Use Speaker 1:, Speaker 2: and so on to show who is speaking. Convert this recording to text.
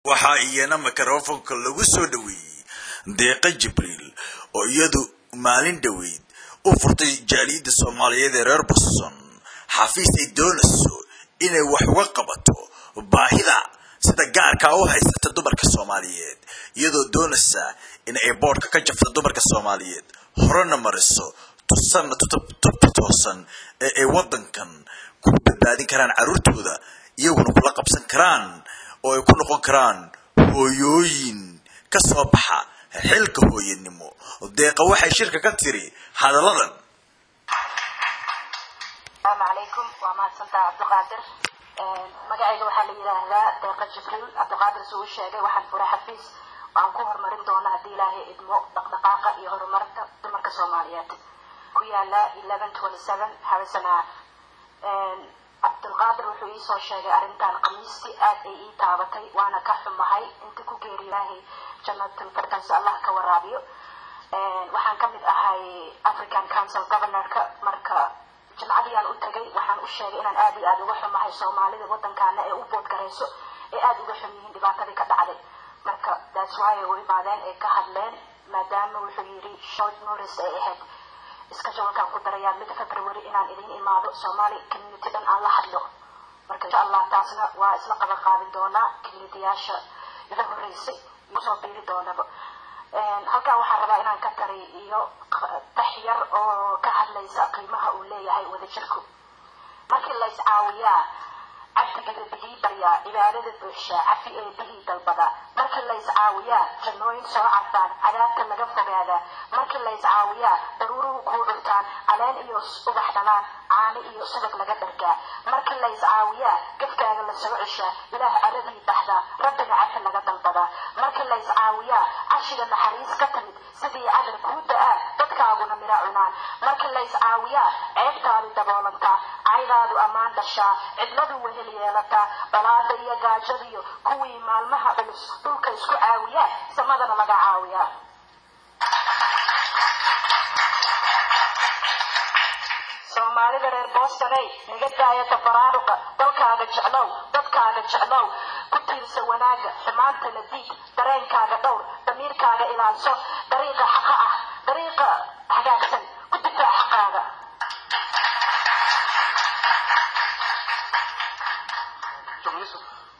Speaker 1: waxaa iyana mikrofonka lagu soo dhoweeyey deeqa jibriil oo iyadu maalin dhoweyd u furtay jaaliyadda soomaaliyeed ee reer boston xafiis ay doonayso inay wax uga qabato baahida sida gaarkaa u haysata dumarka soomaaliyeed iyadoo doonaysa in ay boodhka ka jabto dumarka soomaaliyeed horena mariso tusanna tubta toosan ee ay waddankan ku badbaadin karaan carruurtooda iyaguna kula qabsan karaan oo ay ku noqon karaan hooyooyin ka soo baxa xilka hooyanimo deeqa waxay shirka ka tiri hadalladan
Speaker 2: asalaamu calaykum waa mahadsantaha cabdiqaadir magacayga waxaa la yidhaahdaa deeqa jibriil cabdiqaadir suu u sheegay waxaan furay xafiis waxaan ku horumarin doona haddii ilaahay idmo dhaqdhaqaaqa iyo horumarinta dumarka soomaaliyeed ku yaala eleven twenty seven habesanaa cabdulqaadir wuxuu iisoo sheegay arrintan khamiistii aad ay ii taabatay waana ka xumahay inta ku geeri ilaahay jannatul firdaws allah ka waraabiyo waxaan ka mid ahay african council governorka marka jimcadiyaan u tagay waxaan u sheegay inaan aad iyo aada uga xumahay soomaalida waddankaana ee u boodgarayso ee aada uga xum yihiin dhibaatadii ka dhacday marka that's why ay u imaadeen ay ka hadleen maadaama wuxuu yidhi short notice ay ahayd iska jawalkaan ku darayaa mid february inaan idin imaado soomaali community dhan aan la hadlo marka insha allah taasna waa isla qaban qaadin doonaa communityyaasha iga horeysay iyo soo biiri doonaba halkan waxaan rabaa inaan ka tari iyo dax yar oo ka hadlaysa qiimaha uu leeyahay wadajirku markii la iscaawiyaa cabdiga rabigii baryaa cibaadada buuxshaa cafi ee bihii dalbada markii la iscaawiyaa jannooyin soo carfaan cadaabta laga fogaadaa markii la iscaawiyaa daruuruhu kuu cuntaan caleen iyo ubax dhalaan caano iyo subag laga dhargaa markii la iscaawiyaa gafkaaga la soo ceshaa ilaah caradii baxdaa rabbina cafi laga dalbadaa markii la iscaawiyaa cashiga naxariis ka timid sidii cadar kuu da-aa dadkaaguna mira cunaan markii la iscaawiyaa ceebtaadu daboolantaa caydaadu ammaan dhashaa cidladu wehel yeelataa dhalaada iyo gaajadiyo kuwii maalmaha culus dhulka isku caawiyaa samadana laga caawiyaa soomaalida reer boostoney naga daaya tafaraaruqa dalkaaga jeclow dadkaaga jeclow ku tiirsa wanaaga xumaanta la diid dareenkaaga dhowr damiirkaaga ilaalso dariiqa xaqa ah dariiqa hagaagsan